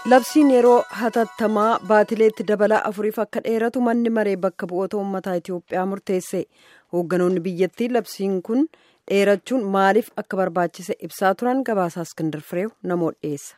labsiin yeroo hatattamaa baatileetti dabalaa afuriif akka dheeratu manni maree bakka bu'oota uummataa itiyoophiyaa murteesse hoogganoonni biyyattii labsiin kun dheerachuun maaliif akka barbaachise ibsaa turan gabaasaa iskindar fireew namoota dhiyeessa.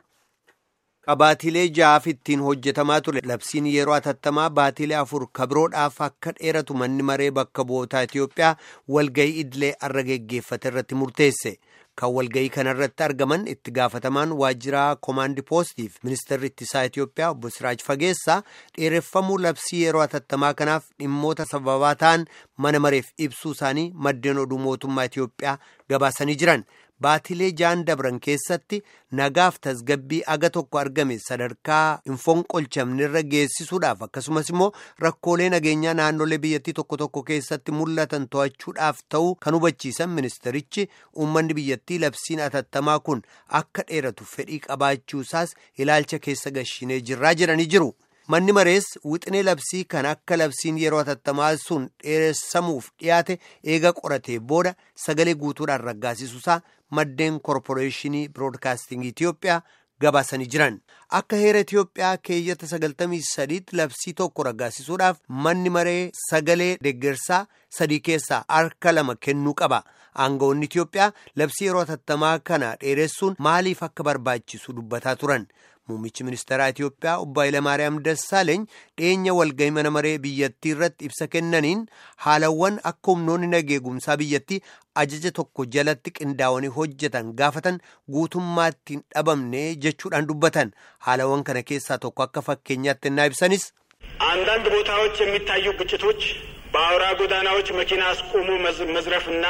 Baatilee ja'aaf ittiin hojjetamaa ture labsiin yeroo hatattamaa baatilee afur kabiroodhaaf akka dheeratu manni maree bakka bu'ootaa Itiyoophiyaa walga'ii idilee arra geggeeffate irratti murteesse. Kan walga'ii kanarratti argaman itti gaafatamaan waajjiraa koomaandi poostiif ministeerri ittisaa Itiyoophiyaa obbo Siraaj Fageessaa dheereffamuu labsii yeroo hatattamaa kanaaf dhimmoota sababaa ta'an mana mareef ibsuu isaanii maddeen oduu mootummaa Itiyoophiyaa gabaasanii jiran. Baatilee ja'an dabran keessatti nagaaf tasgabbii aga tokko argame sadarkaa hin fonqolchamnerra geessisuudhaaf akkasumas immoo rakkoolee nageenyaa naannolee biyyattii tokko tokko keessatti mul'atan to'achuudhaaf ta'uu kan hubachiisan ministerichi uummanni biyyattii labsiin hatattamaa kun akka dheeratu fedhii qabaachuusaas ilaalcha keessa gashinee jirraa jedhanii jiru. Manni marees wixinee labsii kan akka labsiin yeroo hatattamaa sun dheeressamuuf dhiyaate eega qoratee booda sagalee guutuudhaan raggaasisuusaa maddeen koorporeeshinii biroodkaastingii Itiyoophiyaa gabaasanii jiran. Akka heera Itiyoophiyaa keeyyata sagaltamii sadiitti labsii tokko raggaasisuudhaaf manni maree sagalee deeggarsaa sadii keessaa harka lama kennuu qaba. Aangawoonni Itiyoophiyaa labsii yeroo hatattamaa kana dheeressuun maaliif akka barbaachisu dubbataa turan. Muummichi ministeeraa Itiyoophiyaa obbo Hayilamaariyaam Dassaaleeny dhiyeenya walgahii mana maree biyyattii irratti ibsa kennaniin haalawwan akka humnoonni nageegumsaa biyyattii ajaja tokko jalatti qindaa'anii hojjetan gaafatan guutummaatti hin dhabamne jechuudhaan dubbatan haalawwan kana keessaa tokko akka fakkeenyaatti innaa ibsanis. አንዳንድ ቦታዎች የሚታዩ ግጭቶች በአውራ ጎዳናዎች መኪና አስቆሙ መዝረፍና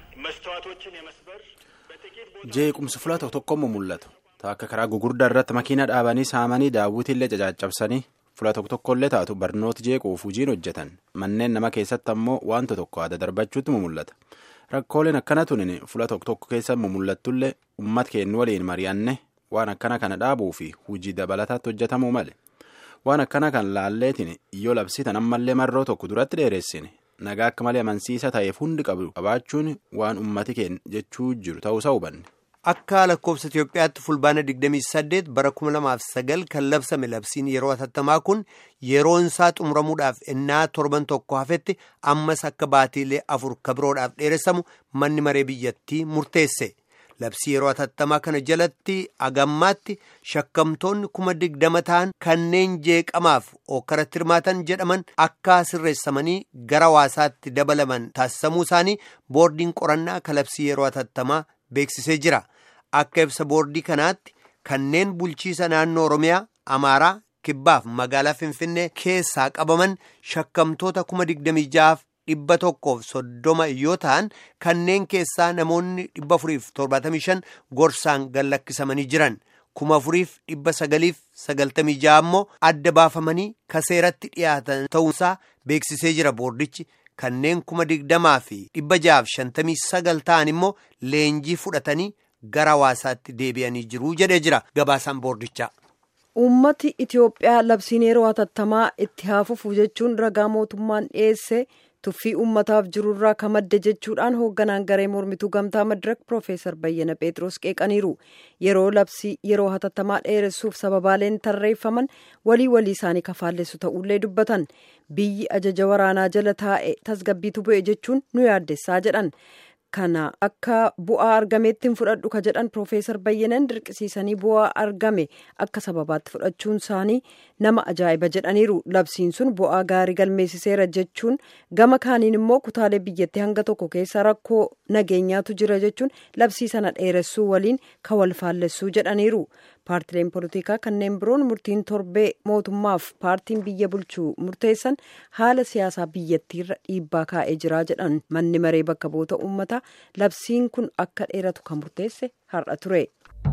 መስተዋቶችን የመስበር jeequmsi fuula tokko tokkommo mul'atu akka karaa gugurdaa irratti makiina dhaabanii saamanii daawwitiillee cacaccabsanii fuula tokko tokkollee taatu barnooti jeequuf hojiin hojjetan manneen nama keessatti ammoo wanta tokko adda darbachuutti mul'ata rakkooleen akkana tunin fuula tokko tokko keessa mul'attullee uummata keenya waliin mari'anne waan akkana kana dhaabuu fi hojii dabalataatti hojjetamuu male waan akkana kan laalleetiin yoo labsitan ammallee marroo tokko duratti dheeressine nagaa akka malee amansiisa ta'eef hundi qabu qabaachuun waan ummati keenya jechuu jiru ta'uusaa hubanne. Akka lakkoofsa Itiyoophiyaatti fulbaana 28 bara 2009 kan labsame labsiin yeroo hatattamaa kun yeroon isaa xumuramuudhaaf ennaa torban tokko hafetti ammas akka baatiilee afur kabiroodhaaf dheeressamu manni maree biyyattii murteesse. Labsii yeroo hatattamaa kana jalatti agammaatti shakkamtoonni kuma digdama ta'an kanneen jeeqamaaf okkaratti hirmaatan jedhaman akka sirreessamanii gara hawaasaatti dabalaman taasifamuu isaanii boordiin qorannaa kan labsii yeroo hatattamaa beeksisee jira. Akka ibsa boordii kanaatti kanneen bulchiisa naannoo Oromiyaa, Amaaraa, Kibbaaf magaalaa Finfinnee keessaa qabaman shakkamtoota kuma digdamii ja'aaf dhibba tokkoof soddoma yoo ta'an kanneen keessaa namoonni dhibba afuriif torbaatamii shan gorsaan gallakkisamanii jiran kuma afuriif dhibba sagaliif sagaltamii ja'a ammoo adda baafamanii kaseeratti dhiyaatan ta'uusaa beeksisee jira boordichi. Kanneen kuma digdamaa fi dhibba ja'aaf shantamii sagal ta'an immoo leenjii fudhatanii gara hawaasaatti deebi'anii jiru jedhee jira gabaasaan boordichaa. Uummati Itiyoophiyaa labsiin yeroo hatattamaa itti haafufu jechuun ragaa mootummaan dhiyeesse tuffii uummataaf jirurraa ka madde jechuudhaan hoogganaan garee mormituu gamtaa madirak Profeesar Bayyana Pheexroos qeeqaniiru. Yeroo labsii yeroo hatattamaa dheeressuuf sababaaleen tarreeffaman walii walii isaanii kafaallessu ta'ullee dubbatan. Biyyi ajaja waraanaa jala taa'e tasgabbiitu bu'e jechuun nu yaaddessaa jedhan. Kana akka bu'aa argameetti hin fudhadhu ka jedhan Profeesar Bayyanan dirqisiisanii bu'aa argame akka sababaatti fudhachuun isaanii nama ajaa'iba jedhaniiru. Labsiin sun bu'aa gaarii galmeessiseera jechuun gama kaaniin immoo kutaalee biyyattii hanga tokko keessa rakkoo nageenyaatu jira jechuun labsii sana dheeressuu waliin ka wal faallessuu jedhaniiru. Paartileen poolitikaa kanneen biroon murtiin torbee mootummaaf paartiin biyya bulchuu murteessan haala siyaasaa biyyattiirra dhiibbaa kaa'ee jira jedhan manni maree bakka bu'oota uummataa labsiin kun akka dheeratu kan murteesse har'a ture.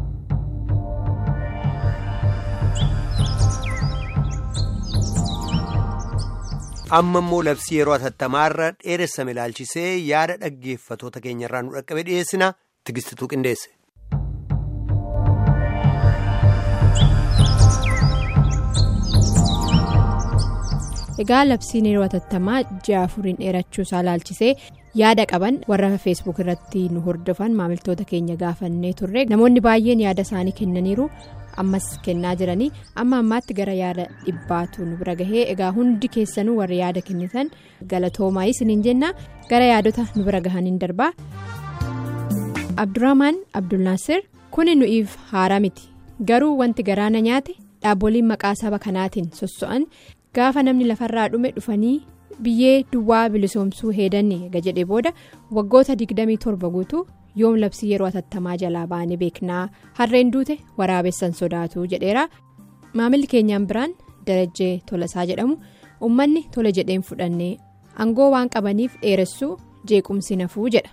amma immoo labsii yeroo hatattamaarra dheeressame ilaalchisee yaada dhaggeeffatoota keenyarraa nu dhaqqabe dhiyeessina tigistituu qindeesse. egaa labsiin yeroo hatattamaa ji'a afuriin dheerachuu isaa ilaalchisee yaada qaban warra feesbuuk irratti nu hordofan maamiltoota keenya gaafannee turre namoonni baay'een yaada isaanii kennaniiru ammas kennaa jiranii amma ammaatti gara yaada dhibbaatu nu bira gahee egaa hundi keessanuu warri yaada kennitan galatoomaa isiniin jenna gara yaadota nu bira gahaniin darbaa. abdurrahmaan abdulnaasir kuni nu'iif haaraa miti garuu wanti garaana nyaate dhaaboliin maqaa saba kanaatiin sosso'an gaafa namni lafarraa dhume dhufanii biyyee duwwaa bilisoomsuu heedanne ega jedhe booda waggoota 27 guutuu yoom labsii yeroo atattamaa jalaa ba'anii beeknaa harreen duute waraabessan sodaatu jedheera maamilli keenyaan biraan darajjee tolasaa jedhamu uummanni tole jedheen fudhannee aangoo waan qabaniif dheeressuu jeequmsi nafuu jedha.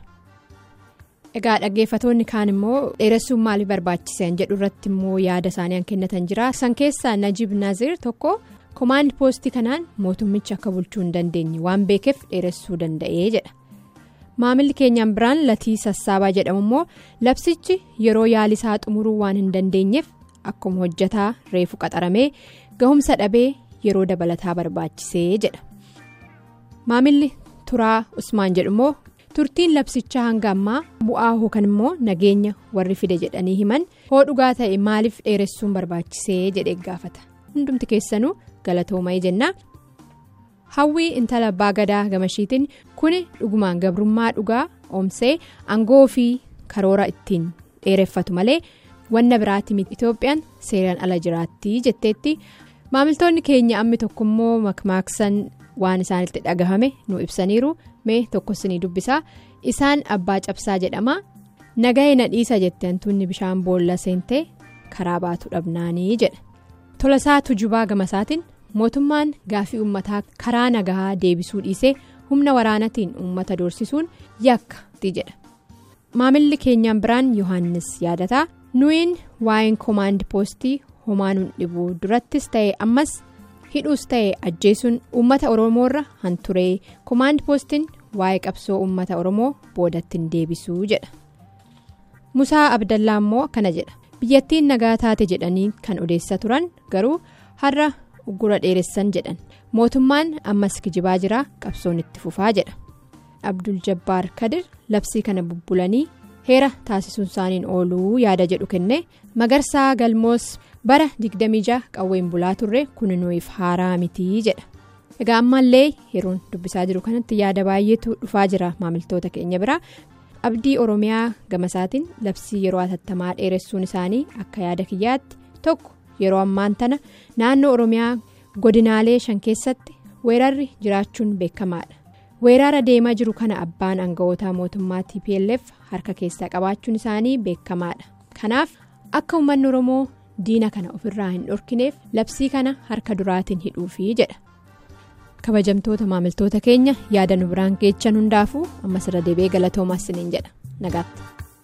egaa dhaggeeffatoonni kaan immoo dheeressuun maaliif barbaachisan jedhu irratti immoo yaada isaanii kan kennatan jira san keessaa najib naazir tokko komaandi poostii kanaan mootummichi akka bulchuu hin dandeenye waan beekeef dheeressuu danda'ee jedha maamilli keenyaan biraan latii sassaabaa jedhamu immoo labsichi yeroo yaalisaa xumuruu waan hin dandeenyeef akkuma hojjataa reefu qaxaramee gahumsa dhabee yeroo dabalataa barbaachisee jedha maamilli turaa usmaan jedhu immoo. turtiin labsichaa hanga ammaa bu'aa yookaan immoo nageenya warri fide jedhanii himan hoo dhugaa ta'e maaliif dheeressuun barbaachisee jedhee gaafata hundumti keessanuu galatoomaa jenna hawwii intala abbaa gadaa gamashiitiin kuni dhugumaan gabrummaa dhugaa oomsee aangoo fi karoora ittiin dheereffatu malee wanna biraatti miti itoophiyaan seeraan ala jiraatti jetteetti maamiltoonni keenya ammi tokkommoo makmaaksan waan isaanitti dhagahame nu ibsaniiru. mee tokkosinii dubbisaa isaan abbaa cabsaa jedhama nagahee na dhiisa jette hantuunni bishaan boolla seentee karaa baatu dhabnaanii jedha tolasaa tujubaa gamasaatiin mootummaan gaafii uummataa karaa nagahaa deebisuu dhiisee humna waraanatiin uummata doorsisuun yakka jedha maamilli keenyaan biraan yohaannis yaadataa nuyin waa'een koomaandi poostii homaa nuun dhibuu durattis ta'e ammas. hidhuus ta'e ajjeesuun uummata oromoorra hanturee koomaandi poostiin waa'ee qabsoo uummata oromoo boodattiin deebisuu jedha musaa abdallaa immoo akkana jedha biyyattiin nagaa taate jedhanii kan odeessaa turan garuu har'a uggura dheeressan jedhan mootummaan ammas kijibaa jira qabsoon itti fufaa jedha abdul jabbaar kadir labsii kana bubbulanii heera taasisuun isaaniin ooluu yaada jedhu kenne magarsaa galmoos. bara 26 qawween bulaa turre kun nuuf haaraa mitii jedha egaa ammallee yeroon dubbisaa jiru kanatti yaada baay'eetu dhufaa jira maamiltoota keenya biraa abdii oromiyaa gamasaatiin labsii yeroo atattamaa dheeressuun isaanii akka yaada kiyyaatti tokko yeroo ammaan tana naannoo oromiyaa godinaalee shan keessatti weerarri jiraachuun beekamaadha weerara deemaa jiru kana abbaan aangawoota mootummaa tplf harka keessaa qabaachuun isaanii beekamaadha kanaaf akka uummanni oromoo. diina kana ofirraa hin dhorkineef labsii kana harka duraatiin hidhuufi jedha kabajamtoota maamiltoota keenya yaada nu biraan geechan hundaafuu ammas irra deebi'ee galatoomaa isiniin jedha nagaatti.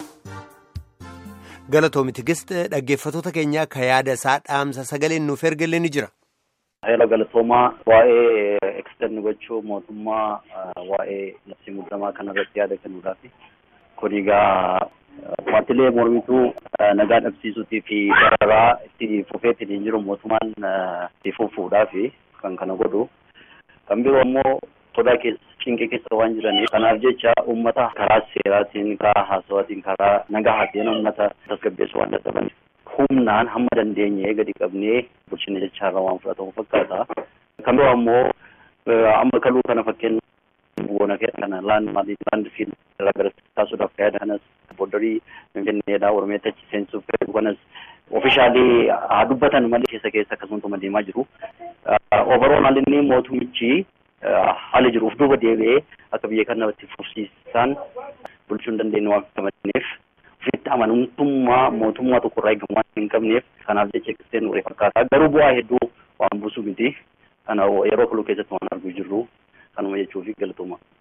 galatoomi tigist dhaggeeffatoota keenyaa ka yaada isaa dhaamsa sagaleen nuuf ergalee ni jira. Heera galatoomaa waa'ee eksidanni gochuu mootummaa waa'ee labsii muddamaa kanarratti yaada kennuudhaafi kun egaa. Paartilee mormituu nagaa dhabsiisuutii fi dararaa itti fufeetiin hin jiru mootummaan itti fufuudhaaf kan kana godhu. Kan biroo immoo sodaa keessa cinqee keessa waan jiraniif kanaaf jecha uummata karaa seeraatiin karaa haasawaatiin karaa nagahaatiin uummata tasgabbeessu waan dadhabaniif humnaan hamma dandeenye gadi qabnee bulchina jechaarra waan fudhatamu fakkaata. Kan biroo immoo amma kaluu kana fakkeenya bu'oona kana laan maalii laan fiil irraa gara taasisuudhaaf fayyada kanas booddarii finfinneedhaa oromiyaatti achi seensuuf fayyadu kanas ofishaalii haa dubbatan malee keessa keessa akkasumatti deemaa jiru. Overall inni mootummichi haala jiruuf duuba deebi'ee akka biyya kanatti fufsiisan bulchuu hin dandeenye waan qabaneef ofitti amanamtummaa mootummaa tokko irraa eegamu waan hin qabneef kanaaf jecha eegsisee nuree fakkaata. Garuu bu'aa hedduu waan buusu miti. Kana yeroo kaluu keessatti waan arguu jirru kanuma jechuufi galatooma.